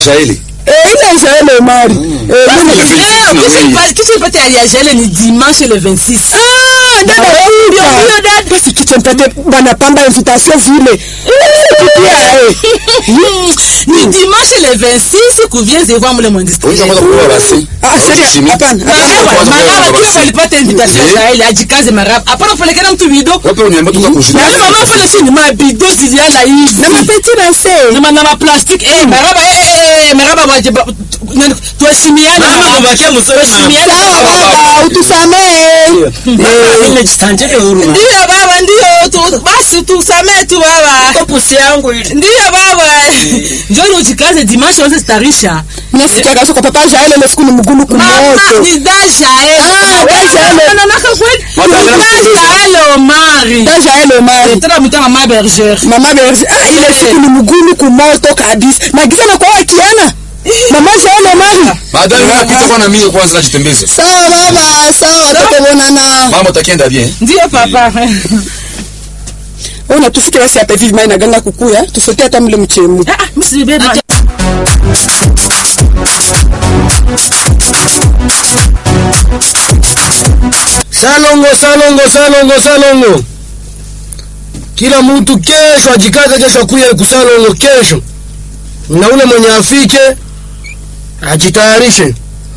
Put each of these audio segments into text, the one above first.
Jaeli. Eh, ile Jaeli Omari. Eh, Basi mimi- le 26 na wewe. kitu ipate ya Jaeli ni dimanche le 26 Ah, dada huyo huyo dada. Basi kitu mpate bwana pamba invitation vile. Pia eh. ni dimanche le 26 kuvienze kwa mule mwandisi Unaweza kwanza kuwa basi. Ah, sasa hapana. Maraba, Kwanza maraba kwanza kile basi. walipata invitation Eh. ya ile ajikaze maraba. Hapana kupelekana mtu bido. Wape uniambia tuka kushika. Na mama fanya chini mabido ziliana hivi. Na mapeti na se. Na ma- na ma plastic eh maraba eh eh eh, maraba waje ba- tu- nani- tuheshimiane. Mama, maraba. mubakie mzuri, mama. Tuheshimiane. Sawa baba, utusamee. Mama, ile jitandike huruma. Ndiyo baba, ndiyo tu, basi tusamee tu baba. Kwa pusi yangu ile. Ndiyo baba. Njoo ujikaze dimanche wote starisha. Nasikia kabisa kwa papa Jaeli ile siku ni mgulu Mama kumoto. ni Dasha eh. Ah, Dasha ele. Na naka kweli. Mama, Ni Dasha ele Omari. Da Jaeli Omari. Tena mtana mama berger. Mama Berzi, ah, ile siku ni mgulu kumoto kabisa. Na giza na kwa wakiana. Mama Jaeli Omari. Baadaye mimi napita kwa na mimi kwanza najitembeza. Sawa baba, sawa tutaonana. Mama utakienda bien. Ndiyo papa. Ona tufike basi hapa hivi mai naganga kukuya, tusote hata mle mchemu. Ah, msibeba. Salongo, salongo, salongo, salongo. Kila mtu kesho ajikaze, kesho akuye kusalongo kesho, na ule mwenye afike ajitayarishe.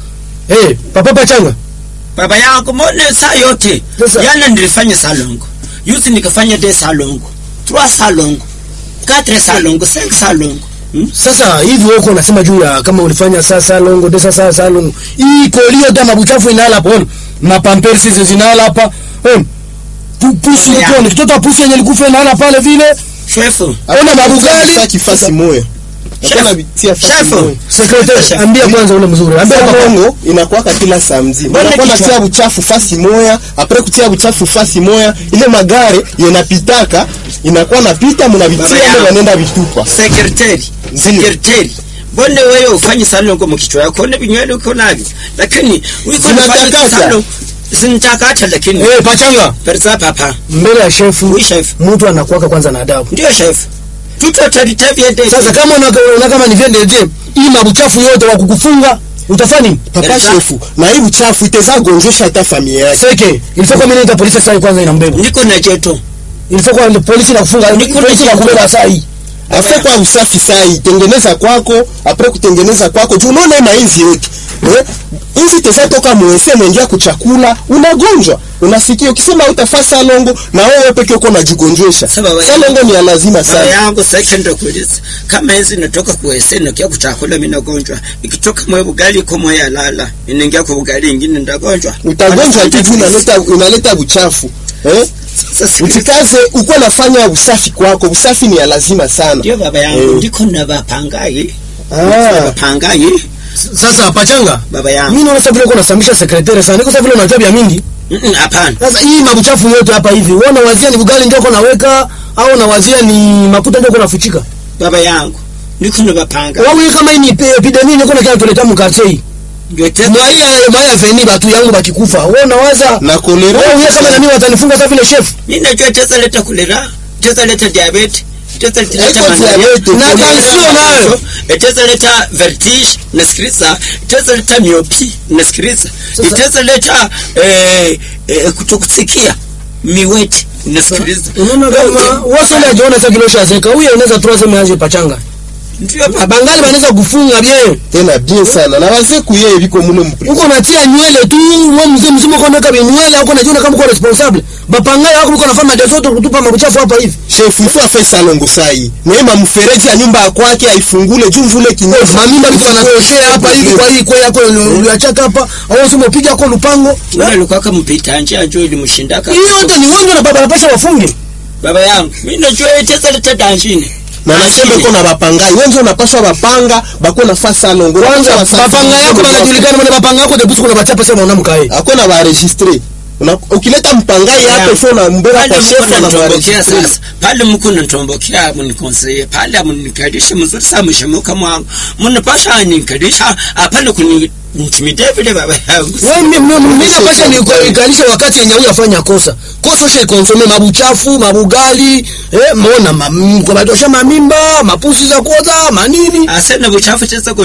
Eh, papa pachanga Baba yangu mbona saa yote Sasa- jana nilifanya salongo, yuzi nikafanya de salongo, trois salongo, quatre salongo, cinq salongo. Hmm? sasa hivi wewe uko unasema juu ya kama ulifanya saa salongo de sasa salongo hii kolio da mabuchafu inala hapo ona mapampers hizi zinala hapa eh pu- pusi Ya. uko ni kitoto pusi yenye likufa inala pale vile Shefu, ona mabugali kifasi moya Hakuna vitia fasi Shefu. moya. sekretari ambia kwanza ule mzuri ambia papa Salongo inakuwaka kila saa mzima. Mbona Unakuwa kichwa? natia buchafu fasi moya, apre kutia buchafu fasi moya, ile magare yenapitaka inakuwa napita Baba mnavitia yangu. ile wanaenda vitupa. sekretari, sekretari. Mbona wewe ufanye salongo mkichwa yako na vinywele uko navyo, lakini uko unafanya Zinatakata. salongo zinatakata, lakini eh pachanga perza papa, mbele ya shefu oui chef, mtu anakuwaka kwanza na adabu ndio chef, tuto talitabia de sasa kama una una kama ni vyende je hii mabuchafu yote wa kukufunga utafanya nini Papa Perza. shefu, na hii buchafu iteza gonjesha hata familia yake. seke ilifaa kwa mimi nita polisi sasa kwanza inambeba niko na jeto ilifaa kwa polisi na kufunga Niko na polisi na jibu. kubeba saa hii Afe kwa usafi sai, tengeneza kwako, apre kutengeneza kwako. Juu unaona hii mainzi yetu. Eh? Inzi teza toka mwese mwengia kuchakula, unagonjwa. Unasikia ukisema utafaa salongo na wewe peke uko unajigonjesha. Sasa baba Salongo ni ya lazima Baba sana. yangu sasa ndio kuuliza kama hizi natoka kuwese nakia kuchakula mimi nagonjwa ikitoka mwe bugali kwa mwe lala inaingia kwa bugali ingine ndagonjwa Utagonjwa tu juu unaleta unaleta buchafu. Eh? sasa Utikaze uko nafanya usafi kwako. Usafi ni ya lazima sana. ndio baba yangu Eh. ndiko na bapangai Ah. bapangai sasa pachanga baba yangu mimi naona sasa vile uko nasambisha sekretari sana niko sasa vile unajua vya mingi Mm, mm, hapana sasa hii mabuchafu yote hapa hivi wewe unawazia ni bugali ndio uko naweka au unawazia ni makuta ndio uko nafuchika baba yangu ndiko na bapanga wewe kama hii ni epi- epidemia niko na kile tuleta mkate hii ndio tena mwaya mwaya veni batu yangu bakikufa wewe unawaza Na kolera. wewe kama nani watanifunga sasa vile chef mimi najua tesa leta kulera tesa leta diabetes tesa leta Haiko malaria diabetes, na kolera. kalsio nayo itaweza leta vertige nasikiliza itaweza leta miopi nasikiliza Sasa- itaweza leta eh, eh, kutokusikia miweti nasikiliza unaona kama wasa ile ajiona sasa kilo shazeka huyo inaweza tu aseme aje pachanga ndio baba bangali banaweza kufunga bien Tena bien sana. Na wazee kuye biko mule mpri. uko natia nywele tu wewe mzee mzima uko naweka nywele uko najiona kama uko responsible bapangai wako uko nafanya madezoto kutupa mabuchafu hapa hivi Chef ifo afe salongo sai. Neema mfereji ya nyumba ya kwake aifungule juu mvule kinyesi. mamimba liko anatokea hapa hivi kwa hii kwa yako uliachaka hapa au sema upiga kwa lupango ule alikuwa kama mpita njia njoo ilimshindaka hiyo yote ni wewe na baba anapasha wafunge baba yangu mimi najua itaweza leta danjini Na nasema iko na bapangai. Wewe ndio unapaswa bapanga, bako na fa salongo. kwanza Unapaswa wasafi. bapanga yako banajulikana mwana bapanga yako debusi kuna bachapa sema unamkae Hakuna ba registre. Una, ukileta mpangai hapa ifo na mbeba pale kwa mko chef na ba nanitombokea registre. sasa pale mko nanitombokea mnikonseye pale mnikalishe mzuri sana mshemuka mwangu mnapasha nikalisha apana kuni Ntimide vile baba yangu. wewe mimi mimi napasha nikalisha wakati yenye huyu afanya kosa kosa ushe konsome mabuchafu mabugali eh mbona ma, kwa batosha mamimba mapusi za kuoza manini Asena buchafu cheza